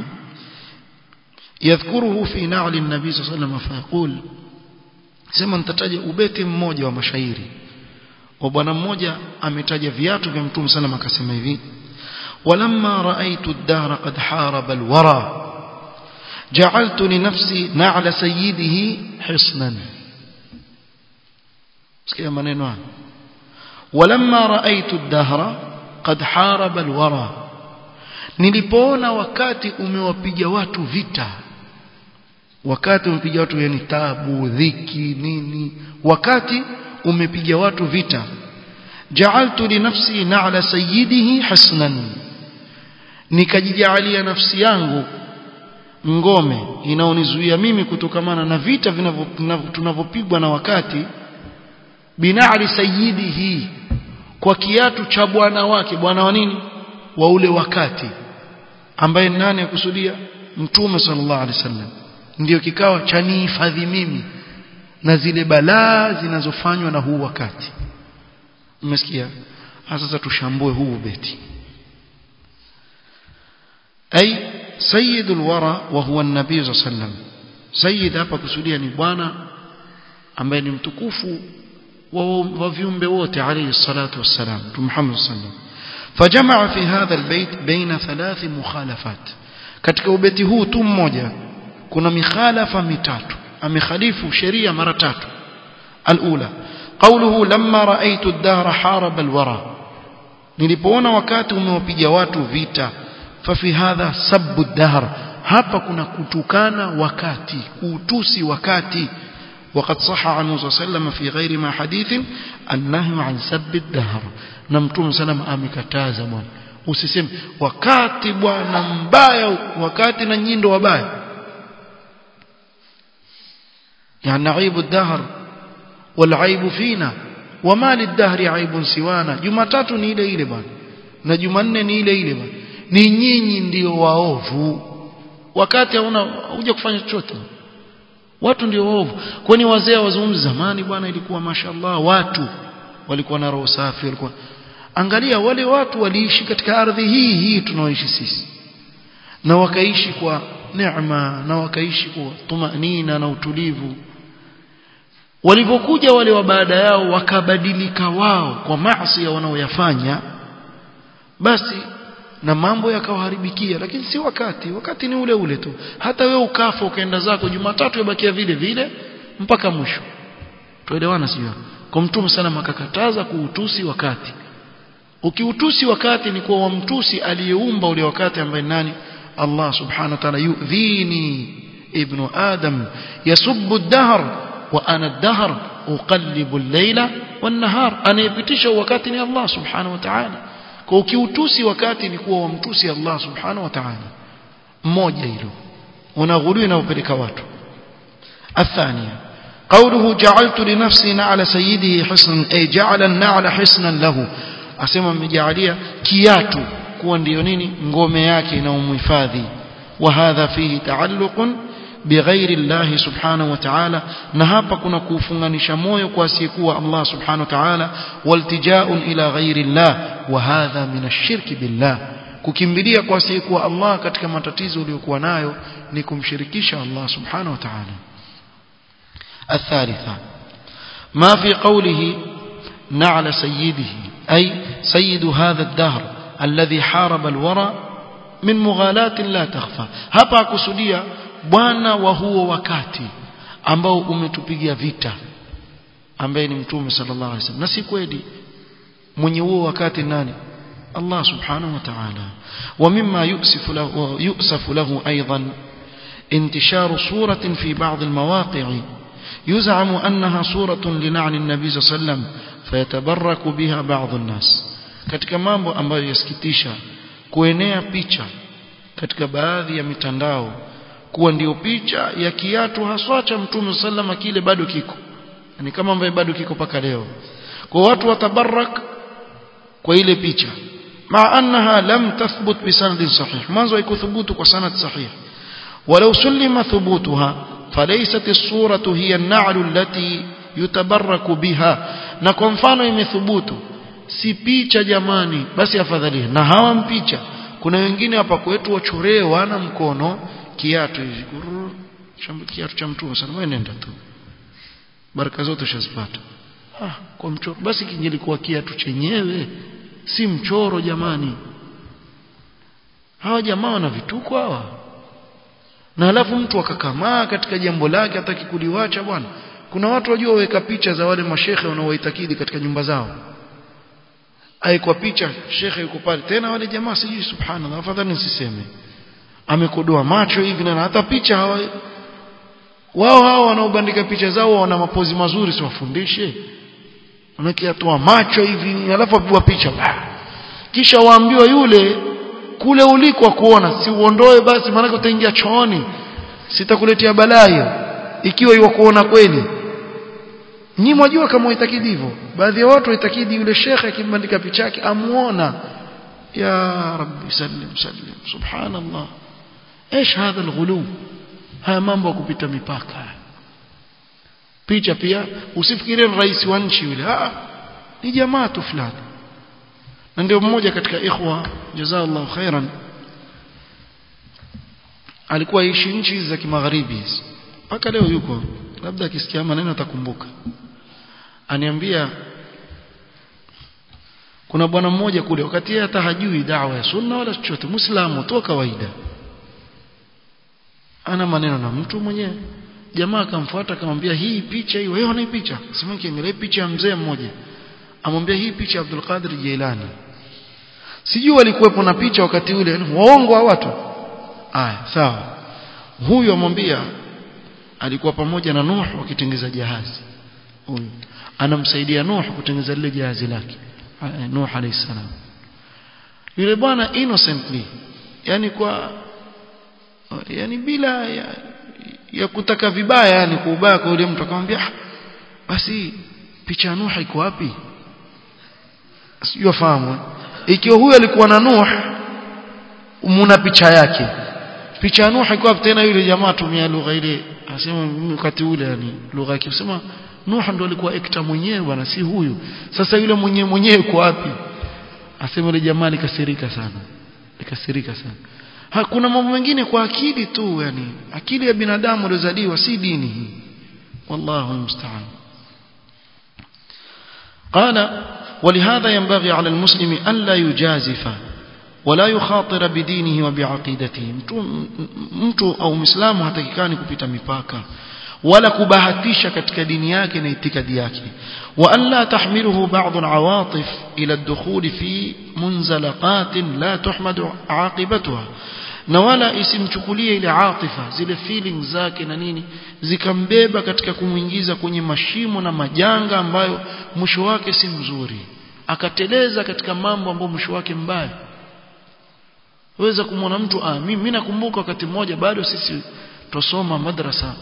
يذكره في نعل النبي صلى الله عليه وسلم فيقول sema nitataja ubeti mmoja wa mashairi wa bwana mmoja ametaja viatu vya mtume sana akasema hivi walamma raaitu ad-dahr qad haraba al-wara ja'altu li nafsi na'la sayyidihi hisnan sikia maneno haya walamma raaitu ad-dahr qad haraba al-wara nilipoona wakati umewapiga watu vita wakati umepiga watu yani tabu dhiki nini wakati umepiga watu vita ja'altu li nafsi na'la sayyidihi hasnan nikajijalia nafsi yangu ngome inaonizuia mimi kutokamana na vita tunavyopigwa na wakati bina'li sayyidihi kwa kiatu cha bwana wake bwana wa nini wa ule wakati ambaye nani akusudia mtume sallallahu alaihi wasallam ndio kikawa cha nihifadhi mimi na zile balaa zinazofanywa na huu wakati umesikia sasa tushambue huu beti ay sayyidul wara wa huwa an-nabii sallallahu alaihi wasallam sayyid hapa kusudia ni bwana ambaye ni mtukufu wa, wa viumbe wote alayhi salatu wassalam Muhammad sallallahu alaihi wasallam فجمع في هذا البيت بين ثلاث مخالفات katika ubeti huu tu mmoja kuna mikhalafa mitatu amekhalifu sheria mara tatu alula qawluhu lamma raaitu ad-dahra haraba al-wara nilipoona wakati umewapiga watu vita fa fi hadha sabbu ad-dahr hapa kuna kutukana wakati kutusi wakati وقد صح عنه صلى الله عليه وسلم في غير ما حديث النهي عن سب الدهر na mtume salama amekataza bwana usiseme wakati bwana mbaya wakati na nyindo wabaya يعني عيب الدهر والعيب فينا وما للدهر عيب سوانا jumatatu ni ile ile bwana na jumanne ni ile ile bwana ni nyinyi ndio waovu wakati hauna huja kufanya chochote watu ndio waovu kwani wazee wazungumzi zamani bwana ilikuwa mashallah watu walikuwa na roho safi walikuwa angalia wale watu waliishi katika ardhi hii hii tunaoishi sisi na wakaishi kwa neema na wakaishi kwa tumanina na utulivu walipokuja wale wa baada yao wakabadilika wao kwa maasi wanaoyafanya basi na mambo yakawaharibikia lakini si wakati wakati ni ule ule tu hata wewe ukafa ukaenda zako Jumatatu yabakia vile vile mpaka mwisho tuelewana sio kwa mtume sana akakataza kuutusi wakati ukiutusi wakati ni kwa wamtusi aliyeumba ule wakati ambaye nani Allah subhanahu wa ta'ala yudhini ibn adam yasubbu ad-dahr wa ana ad-dahr uqallibu al-layla wan-nahar anayepitisha wakati ni Allah subhanahu wa ta'ala kwa ukiutusi wakati ni kuwa wamtusi Allah subhanahu wa ta'ala mmoja hilo unaghulu na upeleka watu الثانيه قوله جعلت لنفسي نعل سيده حصنا أي جعل النعل حصنا له asema mmejalia kiatu kuwa ndio nini ngome yake na umhifadhi wa hadha fihi taalluqun bighairi Allah subhanahu wa ta'ala na hapa kuna kufunganisha moyo kwa asiyekuwa Allah subhanahu wa ta'ala waltijaun ila ghairi Allah wa hadha min ash-shirk billah kukimbilia kwa asiyekuwa Allah katika matatizo uliyokuwa nayo ni kumshirikisha Allah subhanahu wa ta'ala الثالثة ما في قوله نعل سيده أي سيد هذا الدهر الذي حارب الورى min mughalatin la takhfa hapa akusudia bwana wa huo wakati ambao umetupigia vita ambaye ni mtume sallallahu alaihi wasallam na si kweli mwenye huo wakati nani Allah subhanahu wa ta'ala ومما يؤسف له يؤسف له أيضا انتشار صورة في بعض المواقع يزعم أنها صورة لنعن النبي صلى الله عليه وسلم فيتبرك بها بعض الناس katika mambo ambayo yasikitisha kuenea picha katika baadhi ya mitandao kuwa ndio picha ya kiatu haswa cha mtume sallama kile bado kiko yani kama ambaye bado kiko paka leo kwa watu watabarak kwa ile picha ma annaha lam tathbut bi sanadin sahih mwanzo haikuthubutu kwa sanad sahih walau sulima thubutuha falaysat as-suratu hiya an-na'lu allati yutabarraku biha na kwa mfano imethubutu si picha jamani basi afadhali na hawa mpicha kuna wengine hapa kwetu wachoree wana mkono kiatu hivi kiatu cha mtume sana wewe nenda tu baraka zote ushazipata ah kwa mchoro basi kingelikuwa kiatu chenyewe si mchoro jamani hawa jamaa wana vituko hawa na alafu mtu akakamaa katika jambo lake hataki kuliwacha bwana kuna watu wajua waweka picha za wale mashehe wanaoitakidi katika nyumba zao aikwa picha shekhe yuko pale tena wale jamaa sijui subhanallah afadhali nisiseme amekodoa macho hivi na hata picha hawa wao hao wanaobandika picha zao wana mapozi mazuri siwafundishe wanakiatoa macho hivi alafu apigwa picha kisha waambiwa yule kule uliko kuona si uondoe basi maana utaingia chooni sitakuletea balaa hiyo ikiwa iwa kuona kweli Nyinyi mwajua kama waitakidi hivyo. Baadhi ya watu waitakidi yule shekhe akimbandika picha yake amuona ya rabbi sallim sallim subhanallah. ايش هذا الغلو haya mambo ya kupita mipaka picha pia usifikirie rais wa nchi yule ah ni jamaa tu fulani na ndio mmoja katika ikhwa jazaallahu khairan alikuwa ishi nchi za kimagharibi mpaka leo yuko labda akisikia maneno atakumbuka aniambia kuna bwana mmoja kule wakati yeye hata hajui dawa ya sunna wala chochote muislamu tu kawaida ana maneno na mtu mwenyewe jamaa akamfuata akamwambia hii picha hii wewe una picha sema kiangalia picha ya mzee mmoja amwambia hii picha ya Abdul Qadir Jailani sijui walikuwepo na picha wakati ule waongo wa watu aya sawa huyu amwambia alikuwa pamoja na Nuh wakitengeza jahazi huyu anamsaidia Nuh kutengeza lile jahazi lake Nuh alayhi salam yule bwana innocently yani kwa yani bila ya, ya kutaka vibaya yani kwa ubaya kwa yule mtu akamwambia basi picha ya Nuh iko wapi sijui afahamu ikiwa huyu alikuwa na Nuh muna picha yake picha ya Nuh iko wapi tena yule jamaa tumia lugha ile asema wakati ule yani lugha yake usema Nuh ndo alikuwa ekta mwenyewe bwana si huyu sasa yule mwenyewe mwenyewe yuko wapi asema yule jamaa likasirika sana likasirika sana hakuna mambo mengine kwa akili tu yani akili ya binadamu iliyozaliwa si dini hii wallahu musta'an قال ولهذا ينبغي على المسلم ألا يجازف ولا يخاطر بدينه وبعقيدته mtu au muislamu hatakikani kupita mipaka wala kubahatisha katika dini yake na itikadi yake وألا تحمله بعض العواطف إلى الدخول في منزلقات لا تحمد عاقبتها na wala isimchukulie ile atifa zile feelings zake na nini zikambeba katika kumuingiza kwenye mashimo na majanga ambayo mwisho wake si mzuri akateleza katika mambo ambayo mwisho wake mbaya weza kumwona mtu ah mimi nakumbuka wakati mmoja bado sisi tosoma madrasa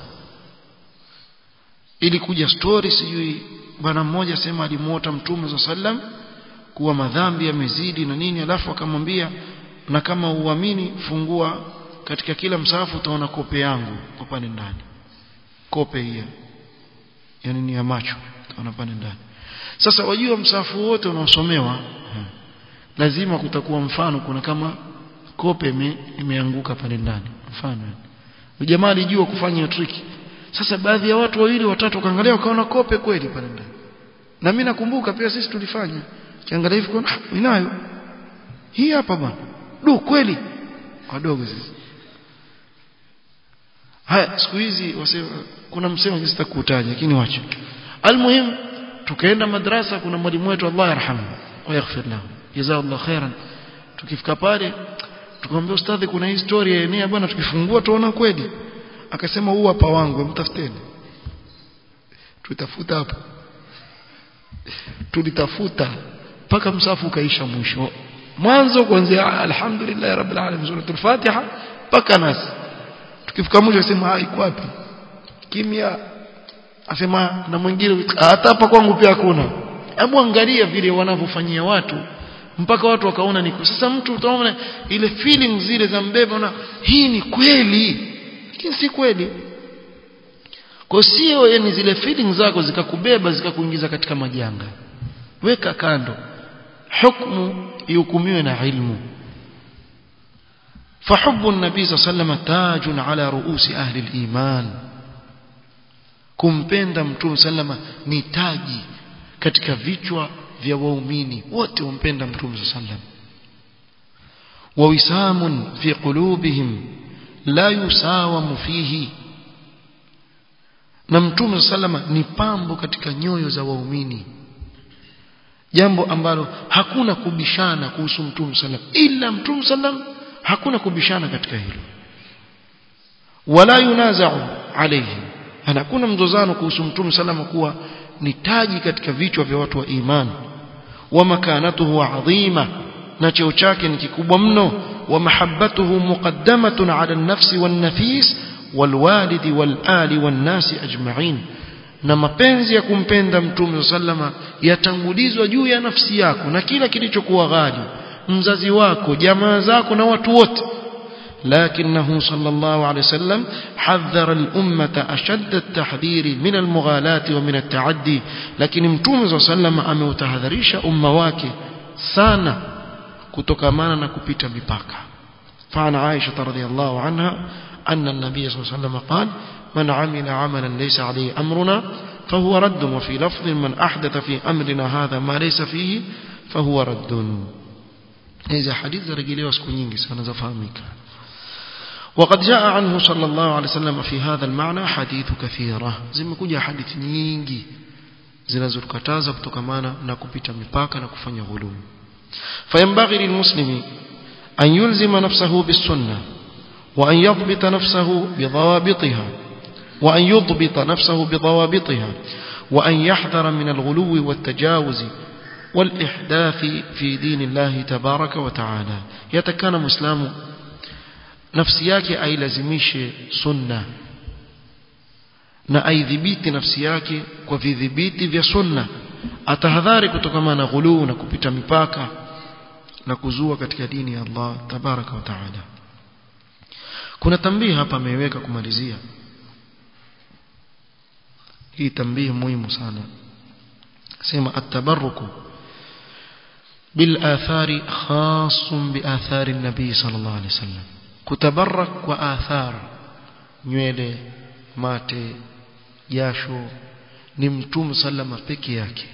ili kuja story sijui bwana mmoja sema alimuota mtume za sallam kuwa madhambi yamezidi na nini alafu akamwambia na kama uamini fungua katika kila msahafu utaona kope yangu kwa pale ndani kope hiyo yani ni ya macho utaona pale ndani sasa wajua msahafu wote unaosomewa lazima kutakuwa mfano kuna kama kope ime, imeanguka pale ndani mfano jamaa alijua kufanya triki sasa baadhi ya watu wawili watatu wakaangalia wakaona kope kweli pale ndani na mimi nakumbuka pia sisi tulifanya kiangalia hivi kuna inayo hii hapa bwana du kweli wadogo sisi haya siku hizi wasema kuna msemo sitakutaja lakini wacha almuhim tukaenda madrasa kuna mwalimu wetu Allah yarhamu wa yaghfir lahu jazakallahu khairan tukifika pale tukamwambia ustadhi kuna historia enea bwana tukifungua tuona kweli akasema huu hapa wangu mtafuteni tutafuta hapo tulitafuta mpaka msafu ukaisha mwisho mwanzo kuanzia alhamdulillah rabbil alamin suratul fatiha mpaka nasi tukifika mwisho asema iko wapi kimya asema na mwingine hata hapa kwangu pia hakuna hebu angalia vile wanavyofanyia watu mpaka watu wakaona niko sasa mtu utaona ile feeling zile za mbeba na hii ni kweli lakini si kweli kwa sio yani zile feeling zako zikakubeba zikakuingiza katika majanga weka kando hukumu ihukumiwe na ilmu فحب النبي صلى الله عليه وسلم تاج على رؤوس أهل الإيمان kumpenda mtume sallama ni taji katika vichwa vya waumini wote wampenda mtume sallam wa wisamun fi qulubihim la yusawamu fihi na mtume sallama ni pambo katika nyoyo za waumini jambo ambalo hakuna kubishana kuhusu mtume sallam ila mtume sallam hakuna kubishana katika hilo wala yunazau alayhi hakuna mzozano kuhusu mtume salama kuwa ni taji katika vichwa vya watu wa imani wa makanatuhu adhima na cheo chake ni kikubwa mno wa mahabbatuhu muqaddamatun ala an-nafsi wan-nafis walwalidi walali wan-nasi ajma'in na mapenzi ya kumpenda mtume sallama yatangulizwa juu ya nafsi yako na kila kilichokuwa ghali mzazi wako jamaa zako na watu wote لكنه صلى الله عليه وسلم حذر الأمة أشد التحذير من المغالاة ومن التعدي لكن متوم صلى الله عليه وسلم أموتهذريش أمة واكي سانا كتكمانا نكبت بباكا فعن عائشة رضي الله عنها أن النبي صلى الله عليه وسلم قال من عمل عملا ليس عليه أمرنا فهو رد وفي لفظ من أحدث في أمرنا هذا ما ليس فيه فهو رد هذا حديث رجلي وسكونينجي سنزفهمك وقد جاء عنه صلى الله عليه وسلم في هذا المعنى حديث كثيرة zimekuja hadithi nyingi zinazokataza kutokamana na kupita mipaka na kufanya ghulum فينبغي للمسلم أن يلزم نفسه بالسنة وأن يضبط نفسه بضوابطها وأن يضبط نفسه بضوابطها وأن يحذر من الغلو والتجاوز والإحداث في دين الله تبارك وتعالى يتكان مسلم nafsi yake ailazimishe sunna na aidhibiti nafsi yake kwa vidhibiti vya sunna atahadhari kutokana na ghuluu na kupita mipaka na kuzua katika dini ya Allah tabaraka wa taala kuna tambii hapa ameweka kumalizia hii tambii muhimu sana sema at-tabarruku bil athari khasun bi athari an-nabi sallallahu alayhi wasallam kutabarak kwa athar nywele mate jasho ni mtume sallama peke yake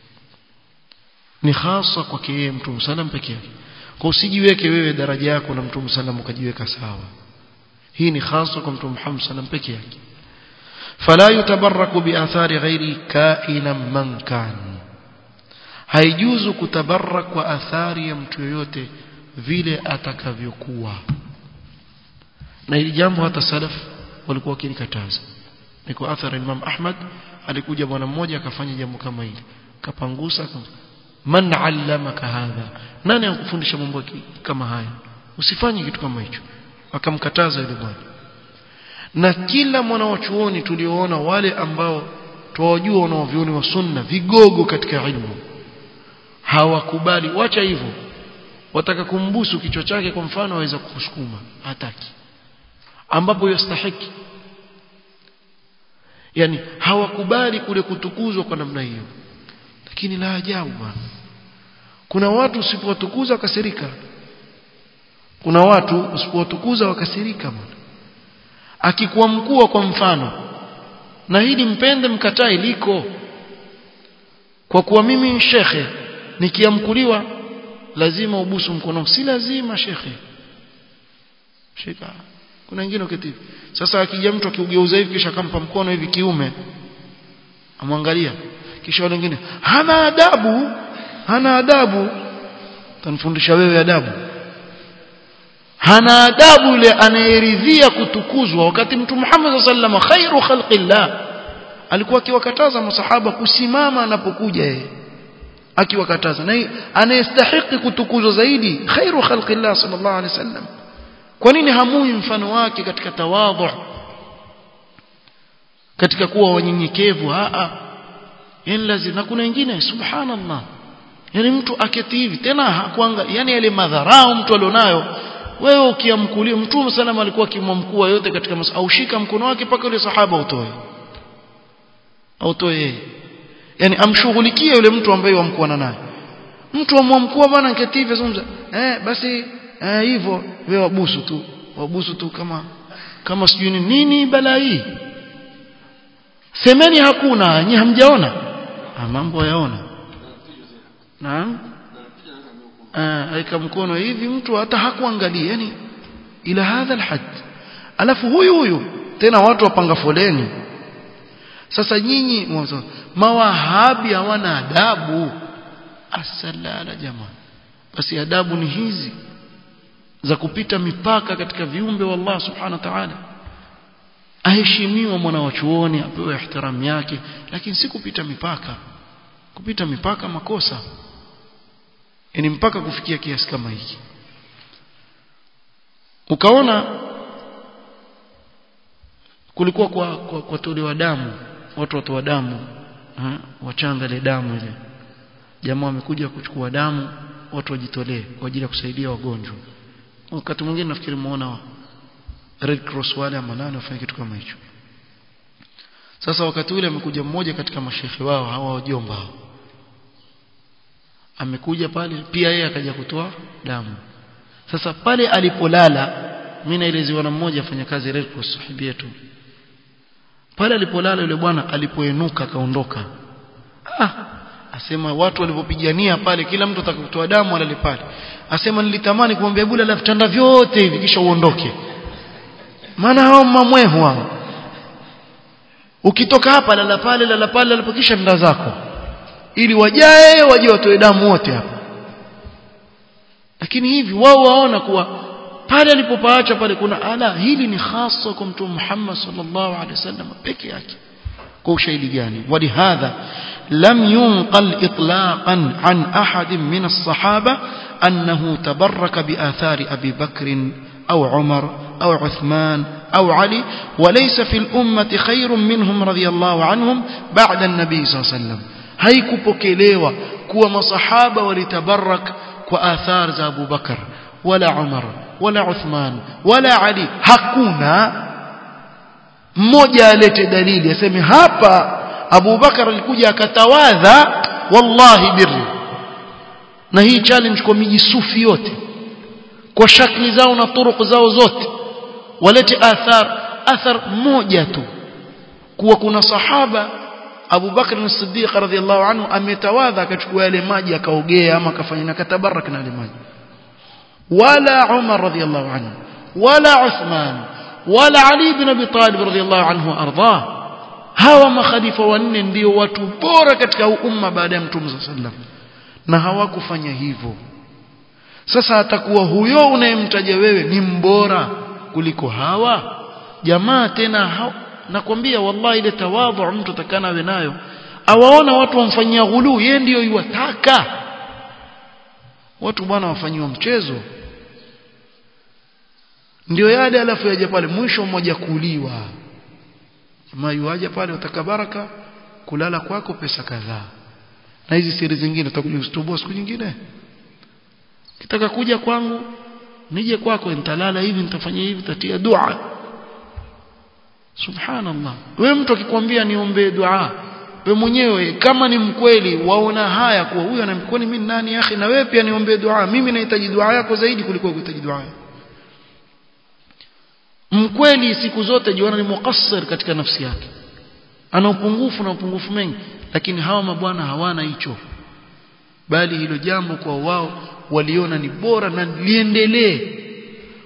ni hasa kwake yeye mtume sallam peke yake kwa usijiweke wewe daraja yako na mtume sallam ukajiweka sawa hii ni hasa kwa mtume Muhammad sallam peke yake fala yutabarraku bi athari ghairi kaina man kan haijuzu kutabarak kwa athari ya mtu yoyote vile atakavyokuwa na hili jambo hata salaf walikuwa wakilikataza ni kwa athari Imam Ahmad alikuja bwana mmoja akafanya jambo kama hili kapangusa man allamaka hadha nani akufundisha mambo kama haya usifanye kitu kama hicho akamkataza yule bwana na kila mwanawachuoni tulioona wale ambao tuwajua wanaovioni wa sunna vigogo katika ilmu hawakubali wacha hivyo wataka kumbusu kichwa chake kwa mfano aweza kukusukuma hataki ambapo yastahiki yani hawakubali kule kutukuzwa kwa namna hiyo lakini la ajabu bwana kuna watu usipowatukuza wakasirika kuna watu usipowatukuza wakasirika bwana akikuwa mkuu kwa mfano na hili mpende mkatai liko kwa kuwa mimi shekhe nikiamkuliwa lazima ubusu mkono si lazima shekhe shika kuna wengine uketi sasa akija mtu akiugeuza hivi kisha akampa mkono hivi kiume amwangalia kisha wale wengine hana adabu hana adabu tanifundisha wewe adabu hana adabu yule anayeridhia kutukuzwa wakati mtu Muhammad sallallahu alaihi khairu khalqillah alikuwa akiwakataza masahaba kusimama anapokuja yeye akiwakataza na anayestahili kutukuzwa zaidi khairu khalqillah sallallahu alaihi wasallam kwa nini hamui mfano wake katika tawadhu katika kuwa wanyenyekevu a a yani lazima na kuna wengine subhanallah yani mtu aketi hivi tena hakuanga yani yale madharau mtu alionayo wewe ukiamkulia mtume sallam alikuwa akimwamkua yote katika mas au shika mkono wake mpaka yule sahaba utoe au toe yeye yani amshughulikie yule mtu ambaye wamkuana naye mtu amwamkua bwana nketi hivi zungumza eh basi eh hivyo wewe wabusu tu wabusu tu kama kama sijui nini balaa hii semeni hakuna nyinyi hamjaona mambo yaona naam aika mkono hivi mtu hata hakuangalia yani ila hadha alhad alafu huyu huyu tena watu wapanga foleni sasa nyinyi mawahabi hawana adabu asalala jamaa basi adabu ni hizi za kupita mipaka katika viumbe wa Allah subhanahu wa ta'ala aheshimiwa mwana wa chuoni apewe ihtiramu yake lakini si kupita mipaka kupita mipaka makosa yani mpaka kufikia kiasi kama hiki ukaona kulikuwa kwa, kwa, kwa tolewa damu watu watoa damu wachanga ile damu ile jamaa wamekuja kuchukua damu watu wajitolee kwa ajili ya kusaidia wagonjwa wakati mwingine nafikiri muona Red Cross wale ama nani wafanya kitu kama hicho sasa wakati ule amekuja mmoja katika mashehe wao hawa wajomba hao amekuja pale pia yeye akaja kutoa damu sasa pale alipolala mimi naelezewa na mmoja afanya kazi Red Cross sahibi yetu pale alipolala yule bwana alipoenuka akaondoka ah asema watu walipopigania pale kila mtu atakapotoa damu alale pale asema nilitamani kumwambia bula la vitanda vyote hivi kisha uondoke maana hao mamwehu hao ukitoka hapa lala pale lala pale lala kisha nda zako ili wajae waje watoe damu wote hapa lakini hivi wao waona kuwa pale alipopaacha pale kuna ala hili ni hasa kwa mtume Muhammad sallallahu alaihi wasallam peke yake kwa ushahidi gani walihadha lam yunqal itlaqan an ahad min as-sahaba annahu tabarraka bi athari abi bakr au umar au uthman au ali وليس في الأمة خير منهم رضي الله عنهم بعد النبي صلى الله عليه وسلم haikupokelewa kuwa masahaba walitabarak kwa athar za Abu Bakar wala Umar wala Uthman wala Ali hakuna mmoja alete dalili aseme hapa Abu Bakar alikuja akatawadha wallahi birri na hii challenge kwa miji sufi yote kwa shakli zao na turuku zao zote walete athar athar moja tu kuwa kuna sahaba Abu Bakr as-Siddiq radhiyallahu anhu ametawadha akachukua yale maji akaogea ama akafanya na katabarak na yale maji wala Umar radhiyallahu anhu wala Uthman wala Ali ibn Abi Talib radhiyallahu anhu arda hawa makhalifa wanne ndio watu bora katika umma baada ya Mtume sallam na hawakufanya hivyo sasa atakuwa huyo unayemtaja wewe ni mbora kuliko hawa jamaa tena hawa nakwambia wallahi ile tawadhu mtu atakana awe nayo awaona watu wamfanyia ghulu yeye ndio yuwataka watu bwana wafanyiwa mchezo ndio yale alafu yaje pale mwisho mmoja kuliwa kama yuaje pale utakabaraka kulala kwako pesa kadhaa na hizi siri zingine utakuja kustoboa siku nyingine kitaka kuja kwangu nije kwako nitalala hivi nitafanya hivi tatia dua subhanallah wewe mtu akikwambia niombee dua wewe mwenyewe kama ni mkweli waona haya kuwa huyu anamkwani mimi nani akhi na wewe pia niombee dua mimi nahitaji dua yako zaidi kuliko kuhitaji dua mkweli siku zote jiona ni muqassir katika nafsi yake ana upungufu na upungufu mengi lakini hawa mabwana hawana hicho bali hilo jambo kwa wao waliona ni bora na liendelee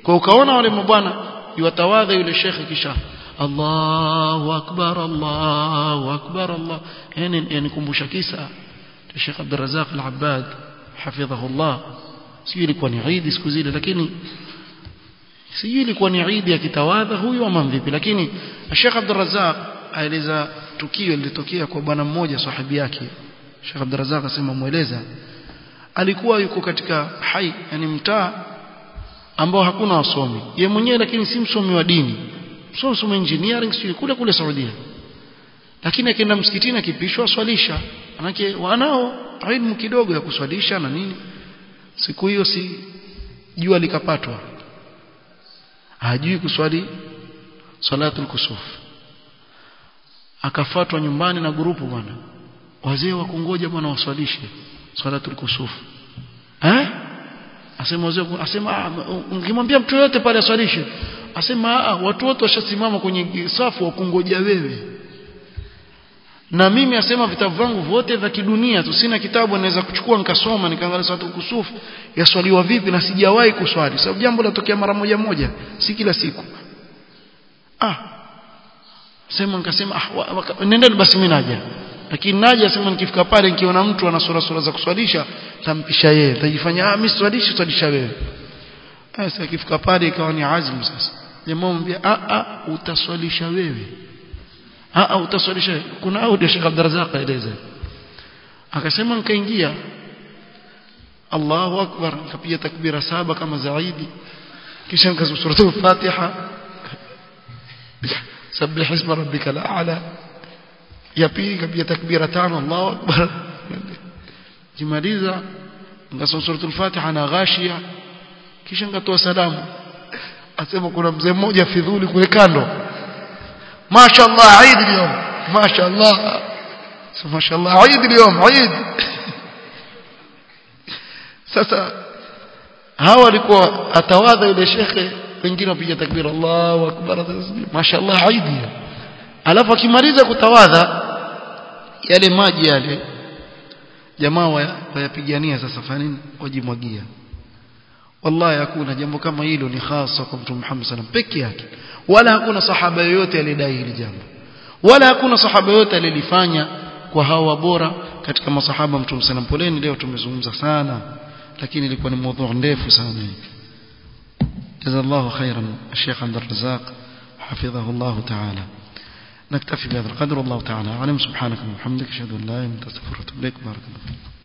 kwa ukaona wale mabwana yuwatawadha yule shekhe kisha Allahu akbar Allahu akbar Allah yani yanikumbusha kisa Sheikh Abdul Razak Al-Abbad hafidhahullah sijui ilikuwa ni Eid siku zile lakini sijui ilikuwa ni Eid ya kitawadha huyu ama vipi lakini Sheikh Abdul Razak aeleza tukio lilitokea kwa bwana mmoja sahibi yake Sheikh Abdul Razak asema mueleza alikuwa yuko katika hai yani mtaa ambao hakuna wasomi ye mwenyewe lakini si msomi wa dini msomi msomi engineering sio kule kule Saudia lakini akienda msikitini akipishwa swalisha manake wanao elimu kidogo ya kuswalisha na nini siku hiyo si jua likapatwa hajui kuswali salatul kusuf akafatwa nyumbani na grupu bwana wazee wa kungoja bwana waswalishe salatul kusuf eh asema wazee asema ungimwambia mtu yote pale aswalishe asema watu wote washasimama kwenye safu wa kungoja wewe na mimi asema vitabu vangu vyote vya kidunia tu sina kitabu naweza kuchukua nikasoma nikaangalia salatul kusuf yaswaliwa vipi na sijawahi kuswali sababu jambo latokea mara moja moja si kila siku ah sema nikasema ah nendeni basi mimi naja lakini naja sema nikifika pale nikiona mtu ana sura sura za kuswalisha tampisha yeye tajifanya ah mimi swalishi swalisha wewe sasa akifika pale ikawa ni azmu sasa jamaa mwambia ah ah utaswalisha wewe ah ah utaswalisha kuna audio Sheikh Abdurrazzaq aeleza akasema nikaingia Allahu akbar nikapiga takbira saba kama zaidi kisha nikasoma suratul Fatiha سبح اسم ربك الاعلى ya pili kapiga takbira tano Allahu akbar kimaliza ngasoma suratul Fatiha na ghashia kisha ngatoa salamu asema kuna mzee mmoja fidhuli kule kando mashaallah Eid leo mashaallah mashaallah Eid leo Eid sasa hawa walikuwa atawadha yule shekhe wengine wapiga takbira Allahu akbar mashaallah Eid alafu akimaliza kutawadha yale maji yale jamaa wayapigania sasa fanini wajimwagia wallahi hakuna jambo kama hilo ni hasa kwa mtume Muhammad sallam peke yake wala hakuna sahaba yoyote alidai hili jambo wala hakuna sahaba yoyote alilifanya kwa hawa bora katika masahaba mtume sallam poleni leo tumezungumza sana lakini ilikuwa ni mada ndefu sana jazallahu khairan Sheikh Abdul Razzaq حفظه الله تعالى نكتفي بهذا القدر والله تعالى أعلم سبحانك وبحمدك أشهد أن لا إله إلا أنت أستغفرك وأتوب إليك بارك الله